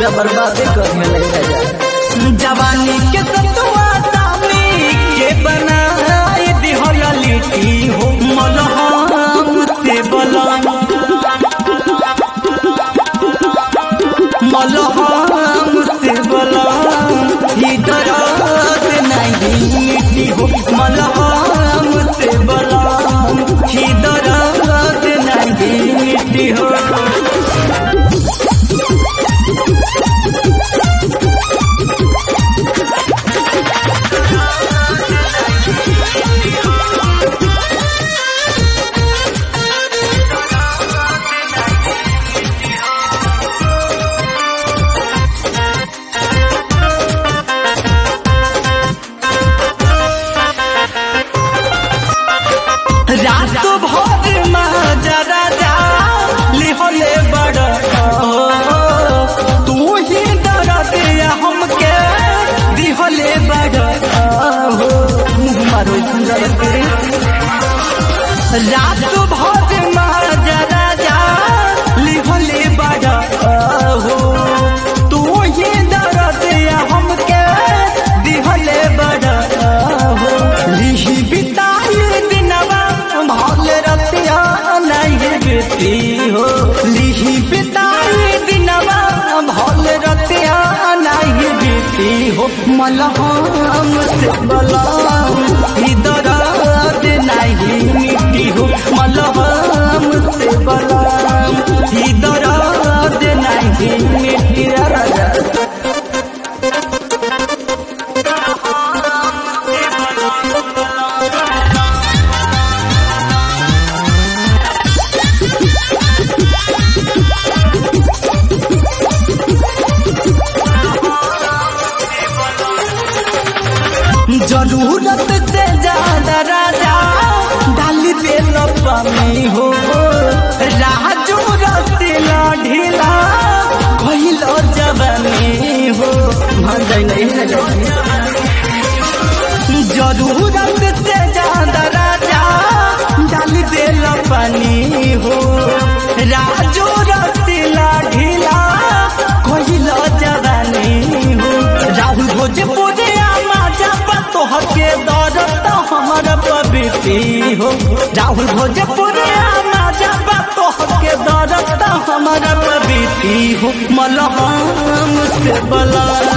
पूरा बर्बादे कर में लग राजा जवानी के सतुआ सामी के बनाए दिहला लिट्टी हो मलहम से बलम मलहम से बलम ही दर्द नहीं मिट्टी हो मलहम से बलम ही दर्द नहीं मिट्टी हो रात भर माजा राजा लिहले बड़ तू ही डर दिया हमके दिहले बड़ हो मुँह मारो सुंदर तेरे रात भर माजा राजा लिहले बड़ हो तू ही डर दिया हमके दिहले बड़ हो लिही बिताई दिनवा भल रतिया नहीं बेटी हो लिही बिताई दिनवा भल रतिया नहीं बेटी हो मलहम से बलम ही दर्द नहीं मिट्टी हो मलहम से बलम ही दर्द नहीं मिट्टी राजा जरूरत से ज्यादा राजा डाल दे पानी हो राजू रसीला ढीला कहिलो जवानी हो मान जाए नहीं राजा जरूरत से ज्यादा राजा डाल दे पानी हो राजू रसीला ढीला कहिलो जवानी हो राहुल भोजपुरी माजा तोहर के दौरत हमर पवित्री हो राहुल भोजपुरी माजा तोहर के दौरत हमर पवित्री हो मलहम से बला